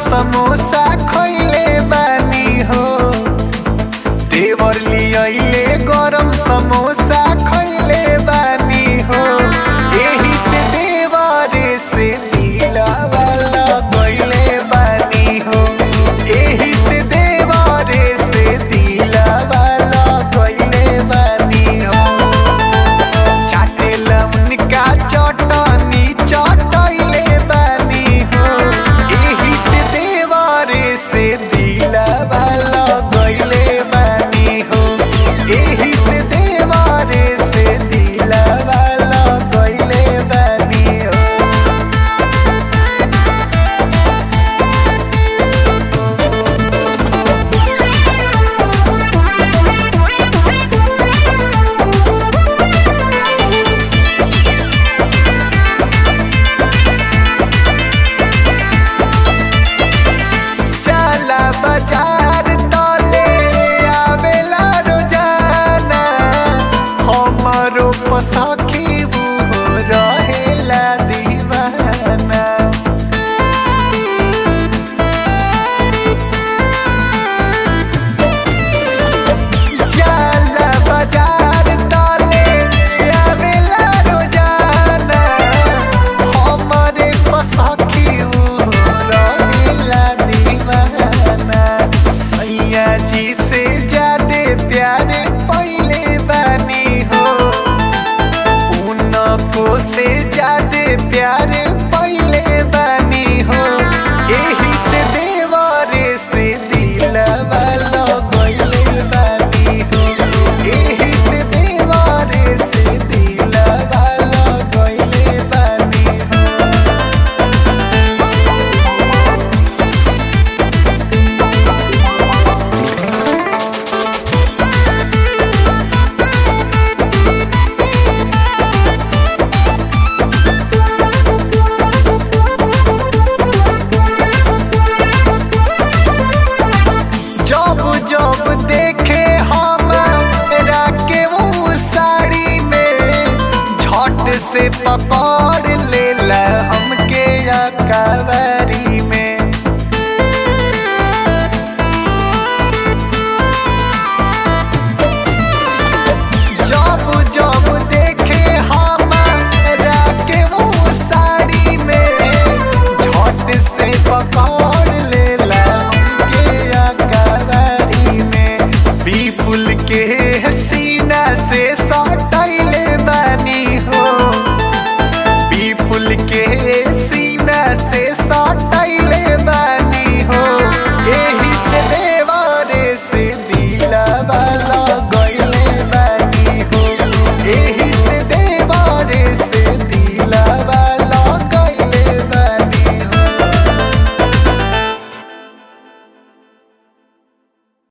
समोसा खइले बानी हो देवर लियले गरम समोसा खइले बानी हो एही से देवरे से दिलवाला गइले बानी हो एही से देवरे से दिलवाला गइले बानी हो चाटेला उनका चटनी चटैले बानी हो एही से देवरे से दिलवाला गइले बानी हो एही से देवरे से दिलवाला गइले बानी हो चला बाजार तले आवेला रोजाना हमरो पसखी वो रहेला दीवाना चला बाजार तले आवेला रोजाना हमरे पसखी वो रहेला दीवाना सैया जी से ज्यादा प्यारे पहले बानी हो उनको से ज्यादा प्यारे पहले बानी हो एही से देवरे से दिलवाला गइले बानी हो एही से देवरे से दिलवाला गइले बानी हो जब जब देखे हम के वो साड़ी में झट से पकड़